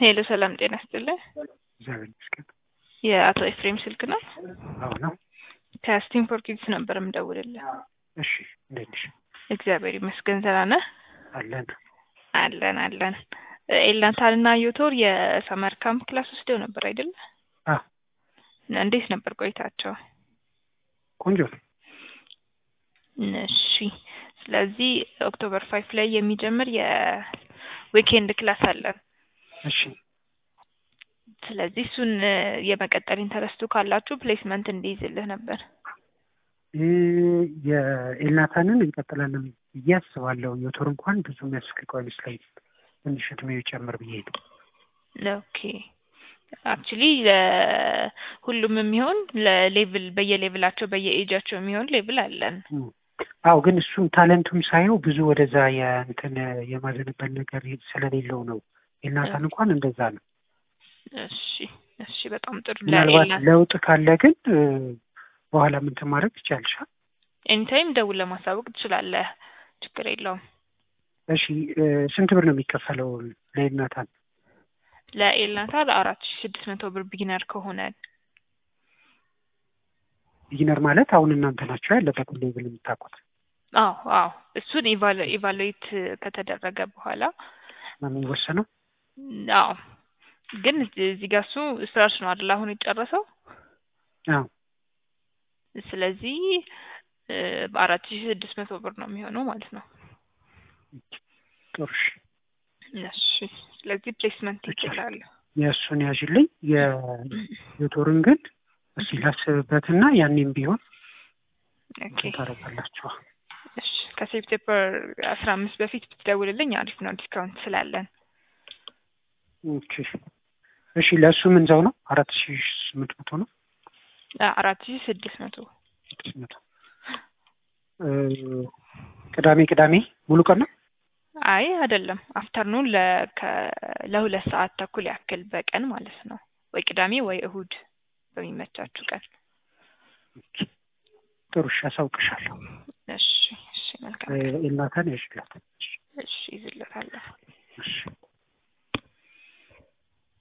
ሄሎ ሰላም ጤና ይስጥልኝ። እግዚአብሔር ይመስገን። የአቶ ኤፍሬም ስልክ ነው? አዎ ነው። ከስቲም ፎር ኪድስ ነበር የምደውልልህ። እሺ እንዴት ነሽ? እግዚአብሔር ይመስገን። ደህና ነህ? አለን። አለን አለን። ኤላንታልና ዮቶር የሰመር ካምፕ ክላስ ወስደው ነበር አይደለ? አዎ እንዴት ነበር ቆይታቸው? ቆንጆ ነው። እሺ ስለዚህ ኦክቶበር ፋይቭ ላይ የሚጀምር የዊኬንድ ክላስ አለን። እሺ ስለዚህ እሱን የመቀጠል ኢንተረስቱ ካላችሁ ፕሌስመንት እንዲይዝልህ ነበር። ይህ የኤልናታንን እንቀጥላለን ብዬ አስባለሁ። ዮቶር እንኳን ብዙ የሚያስፈልገው አይመስለኝም። ትንሽ እድሜው ይጨምር ብዬ ነው። ኦኬ አክቹሊ ሁሉም የሚሆን ለሌቭል በየሌቭላቸው በየኤጃቸው የሚሆን ሌቭል አለን። አዎ ግን እሱም ታለንቱም ሳየው ብዙ ወደዛ የእንትን የማዘንበል ነገር ስለሌለው ነው። ኤልናታን እንኳን እንደዛ ነው። እሺ እሺ፣ በጣም ጥሩ። ምናልባት ለውጥ ካለ ግን በኋላ ምን ማድረግ ትችያለሻል? ኤኒታይም ደውል ለማሳወቅ ትችላለህ። ችግር የለውም። እሺ ስንት ብር ነው የሚከፈለው ለኤልናታን? ለኤልናታን አራት ሺ ስድስት መቶ ብር ቢጊነር ከሆነ ቢጊነር ማለት አሁን እናንተ ናቸው ያለበትን ሌብል የምታውቁት? አዎ አዎ፣ እሱን ኢቫሉዌት ከተደረገ በኋላ ነው የሚወሰነው። አዎ ግን እዚህ ጋር እሱ ስራሽ ነው አይደል አሁን የጨረሰው። አዎ ስለዚህ በአራት ሺ ስድስት መቶ ብር ነው የሚሆነው ማለት ነው። ጥሩ እሺ። ስለዚህ ፕሌስመንት ይችላል። የእሱን ያዥልኝ። የዮቶርን ግን እስኪ ላስብበትና ያኔም ቢሆን ኦኬ ታደርጋላችሁ። እሺ ከሴፕቴምበር አስራ አምስት በፊት ብትደውልልኝ አሪፍ ነው፣ ዲስካውንት ስላለን። ኦኬ እሺ። ለእሱ ምን ዘው ነው? አራት ሺ ስምንት መቶ ነው። አራት ሺ ስድስት መቶ ስድስት መቶ ቅዳሜ ቅዳሜ ሙሉ ቀን ነው? አይ አይደለም፣ አፍተርኑን ለሁለት ሰዓት ተኩል ያክል በቀን ማለት ነው። ወይ ቅዳሜ ወይ እሁድ በሚመቻችሁ ቀን። ጥሩ እሺ፣ አሳውቅሻለሁ። እሺ እሺ፣ መልካም ኤልናታን ያሽላት። እሺ፣ ይዝለታለሁ። እሺ